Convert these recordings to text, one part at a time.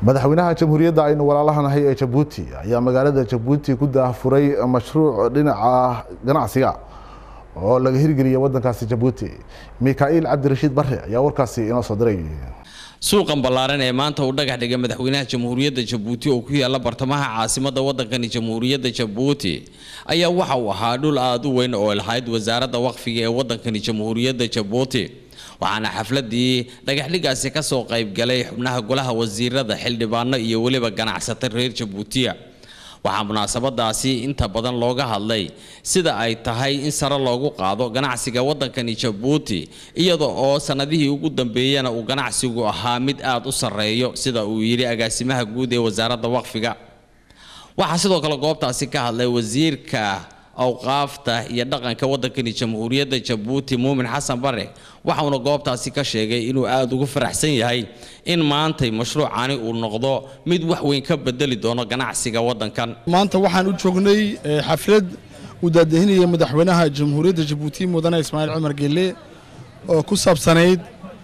madaxweynaha jamhuuriyadda aynu walaalahanahay ee jabuuti ayaa magaalada jabuuti ku daahfuray mashruuc dhinaca ganacsiga oo laga hirgeliyay wadankaasi jabuuti mikaa'iil cabdirashiid bare ayaa warkaasi inoo soo diray suuqan ballaaran ee maanta uu dhagax dhigay madaxweynaha jamhuuriyadda jabuuti oo ku yaala bartamaha caasimadda waddankani jamhuuriyadda jabuuti ayaa waxa uu ahaa dhul aada u weyn oo lahayd wasaaradda waqfiga ee waddankani jamhuuriyadda jabuuti waxaana xafladii dhagaxdhigaasi ka soo qaybgalay xubnaha golaha wasiirada xildhibaano iyo weliba ganacsato reer jabuutiya waxaa munaasabadaasi inta badan looga hadlay sida ay tahay in sare loogu qaado ganacsiga waddankani jabuuti iyada oo sannadihii ugu dambeeyana uu ganacsigu ahaa mid aada u sarreeyo sida uu yidhi agaasimaha guud ee wasaaradda waqfiga waxaa sidoo kale goobtaasi ka hadlay wasiirka awqaafta iyo dhaqanka waddankani jamhuuriyadda jabuuti muumin xasan bare waxauna goobtaasi ka sheegay inuu aada ugu faraxsan yahay in maantay mashruucani uu noqdo mid wax weyn ka bedeli doono ganacsiga waddankan maanta waxaan u joognay xaflad uu daadahinaya madaxweynaha jamhuuriyadda jabuuti mudane ismaaciil cumar geelle oo ku saabsanayd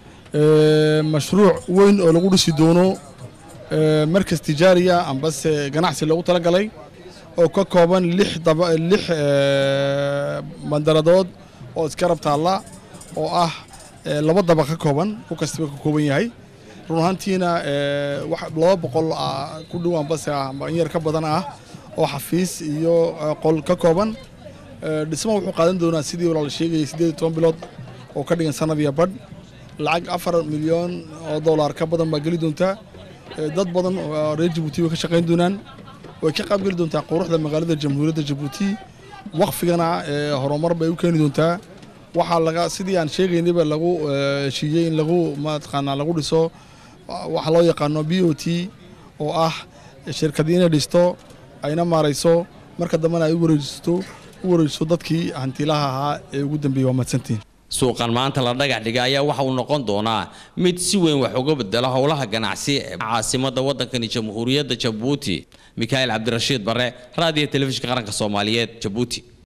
mashruuc weyn oo lagu dhisi doono markas tijaariya ambase ganacsi loogu talagalay oo ka kooban lix lix bandaradood oo iskarab taalla oo ah laba daba ka kooban ku kastaba ka kooban yahay run ahaantiina laba boqol ku dhowaan base ah in yar ka badan ah oo xafiis iyo qol ka kooban dhismo wuxuu qaadan doonaa sidii walaal sheegayay siddeed iyo toban bilood oo ka dhigan sanad iyo badh lacag afar milyan oo dollar ka badan baa geli doontaa dad badan oo reer jabuuti way ka shaqayn doonaan way ka qaybgeli doontaa quruxda magaalada jamhuuriyadda jabuuti waqfigana horumar bay u keeni doontaa waxaa laga sidii aan sheegaynayba lagu heshiiyey in lagu mataqaanaa lagu dhiso waxa loo yaqaano b o t oo ah shirkadii inay dhisto ayna maarayso marka dambena ay u wareejisto u wareejiso dadkii hantilaha ahaa ee ugu dambeeyey waa mahadsantiin suuqan maanta la dhagax dhigay ayaa waxa uu noqon doonaa mid si weyn wax uga bedela howlaha ganacsi ee caasimadda waddankani jamhuuriyadda jabuuti mikaa'iil cabdirashiid bare raadiyo telefishinka qaranka soomaaliyeed jabuuti